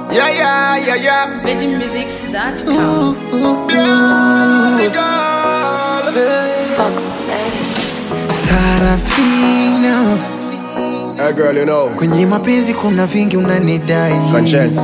Yeah, yeah, yeah, yeah. VeggieMusics.com. Fox Sarafina, Hey girl, you know, kwenye mapenzi kuna vingi unanidai. conscience.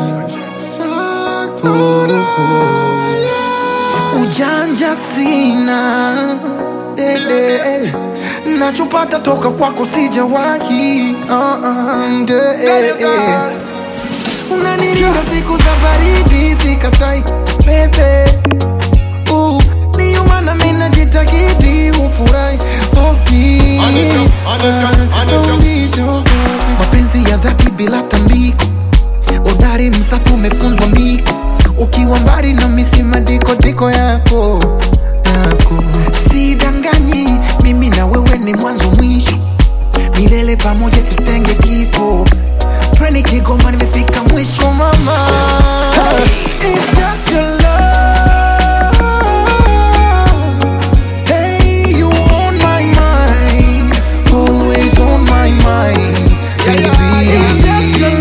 Ujanja sina eh, eh, eh. nachopata toka kwako sijawahi uh, uh, eh, eh. Unanilinda siku za baridi sikatai bebe uh, ndiyo maana mimi najitakidi ufurahi hopi mapenzi ya dhati bila tambiko udari msafu umefunzwa miko ukiwa mbali na misima diko diko yako yako sidanganyi mimi na wewe ni mwanzo mwisho milele pamoja tutenge kifo treni kigoma nimefika mwisho mama It's just your love. Hey, you on my mind, always on my mind, baby. It's just your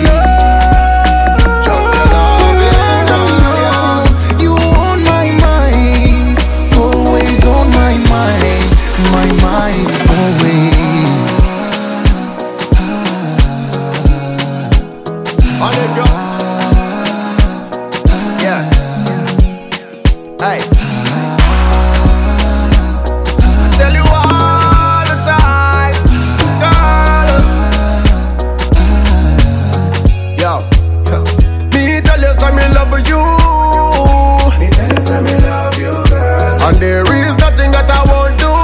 love. You on my mind, always on my mind, my mind, always. On it go. Yeah. Hey. Tell you all the time, girl. Yo. Me tell you some me love you. Me tell you some me love you, girl. And there is nothing that I won't do.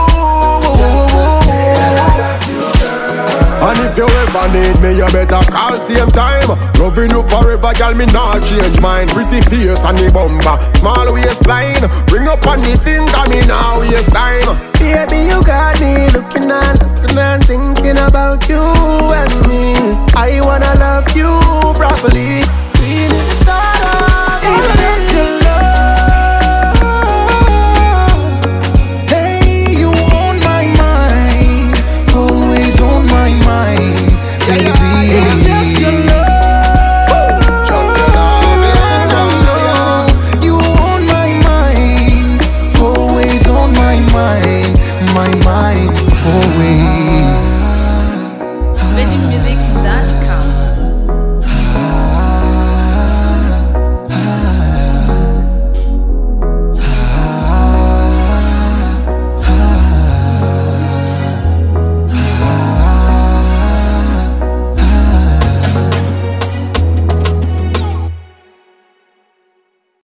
And if you ever need me, you better call same time. Loving you forever, girl, me not change mine. Pretty face and the bumper, small waistline. Ring up on the finger, me now waste time. Baby, you got me looking and listening and thinking about you and me.